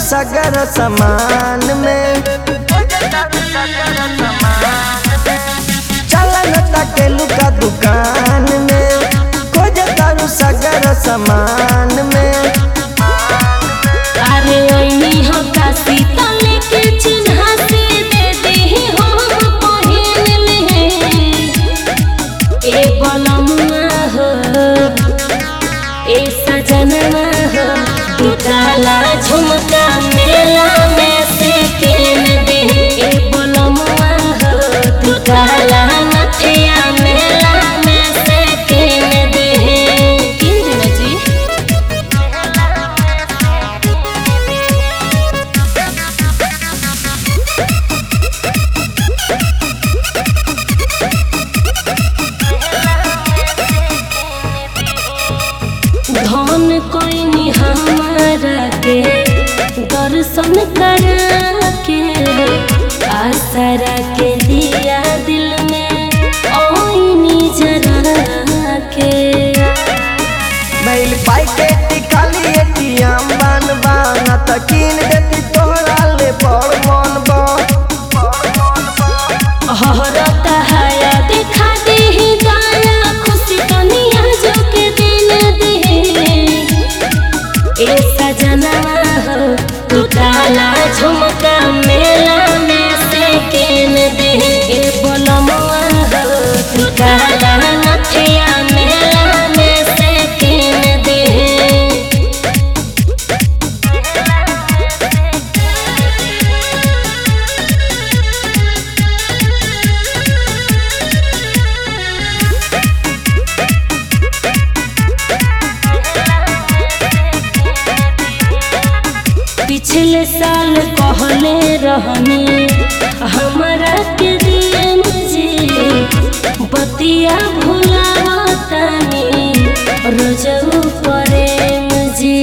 सगर समान में चलन तकेलू का दुकान में खोज तारू सगर समान में अरे ओइनी हो काशी तले के चिन्हा से दे देही हम पहिन ले ए बलमुआ हो ए सजनवा हो दुताला झुमका मेला में से किन दे ए बलमुआ हो दुताला नथिया मेला में से किन दे किन देना जी धन कोई हमारा के दर्शन करा के आसरा के दिया दिल में ओइनी जरा के मैल पाई के टिकाली एटीएम बन बाना त कीन देती तोहरा ले बड़ मन बा हरता हया दिखा दे ही गाया खुशी दुनिया जो के दिन दे ए सजनवा हो तू ताला झुमका मेला में से केन दे ए बोलमुआ हो तू ताला नथिया मेला में से केन दे पिछले साल कहले रहनी हमरा के दिए मुझे बतिया भुलावतानी रोजऊ करे मुझे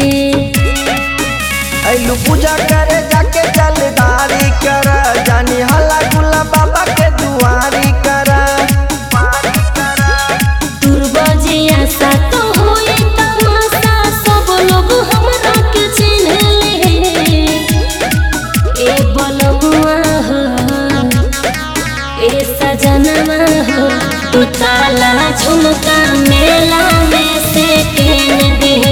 ऐलू पूजा करे जाके जलदारी कर जानी हल्ला गुल्ला बाबा के दुआरी कर दुर्बजिया सा तो होई तमाशा सब लोग हमरा के चिन्हले ए बलमुआ हो ए सजनवा हो तू ताला झुमका मेला में से केन दे